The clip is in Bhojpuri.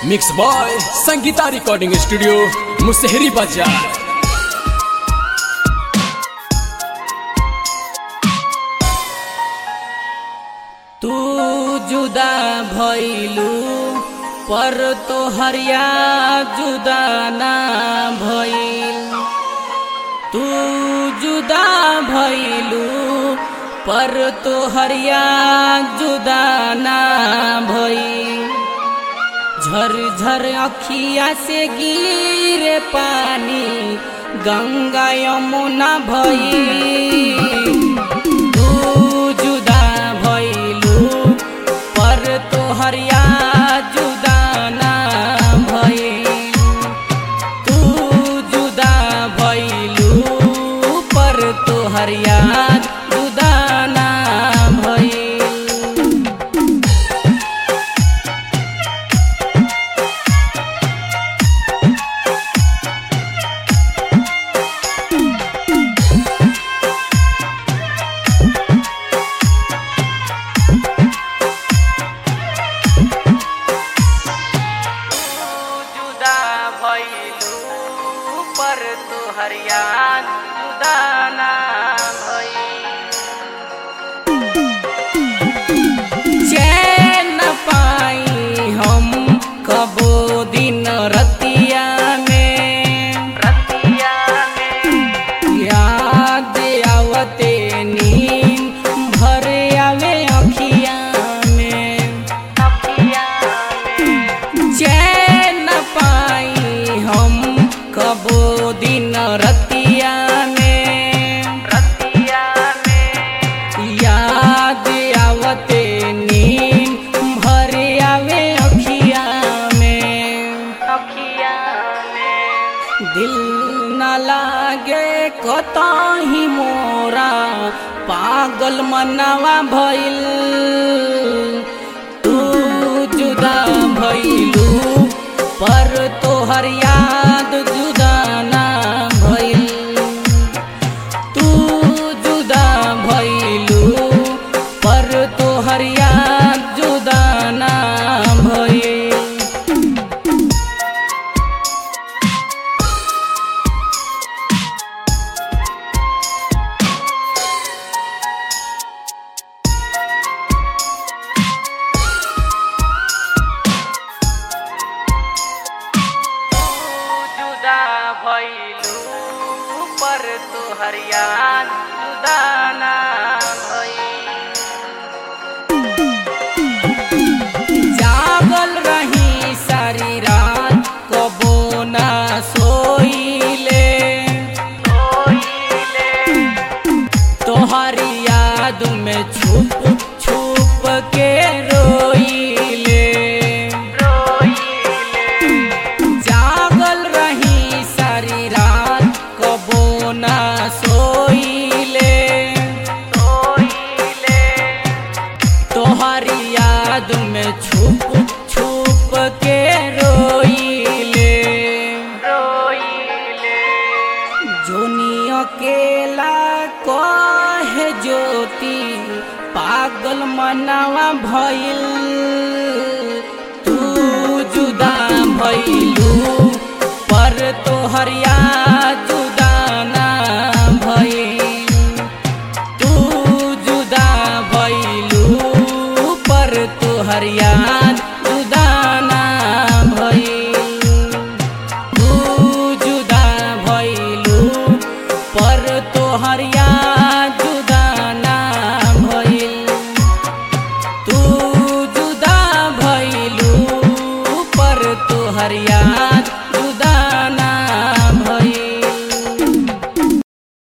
mix by Sangeeta recording studio Musahri बाजार तू जुदा भइलू पर तो हरिया जुदा ना भइल तू जुदा भइलू पर तो हरिया जुदा ना भइल झर झर अखिया से गिरे पानी गंगा यमुना भइल तू जुदा भइलू पर तोहरिया जुदा ना भइल तू जुदा भइलू पर तोहरिया जुदा ना भइल जुदा भइलू पर तू हरियान जुदा ना चैन पाई हम कबो दिन रतिया में रतिया में याद आवते नींद भर आवे अखिया में अखिया में चैन पाई हम कबो दिन रतिया में रतिया में याद आवते नींद भर आवे अखिया में अखिया में दिल न लागे कतही मोरा पागल मनवा भइल तू जुदा भइलू पर तोहर याद जुदा ना भइल तू जुदा भइलू पर तोहर याद जुदा ना भइल जुदा भइलू पर तोहर याद जुदा ना जागल रही सारी रात कबो ना सोइले तोहरी याद में छुप छुप के रोइले जागल रही सारी रात कबो ना सोइले तोहरी याद में छुप छुप के रोइले जोनी अकेला कहे ज्योति पागल मनावा भइल तू जुदा भइलू पर तोहर याद जुदा ना भइल तू जुदा भइलू पर तोहर याद जुदा ना भइल तू जुदा भइलू पर तोहर याद जुदा ना भइल तू जुदा भइलू पर तोहर याद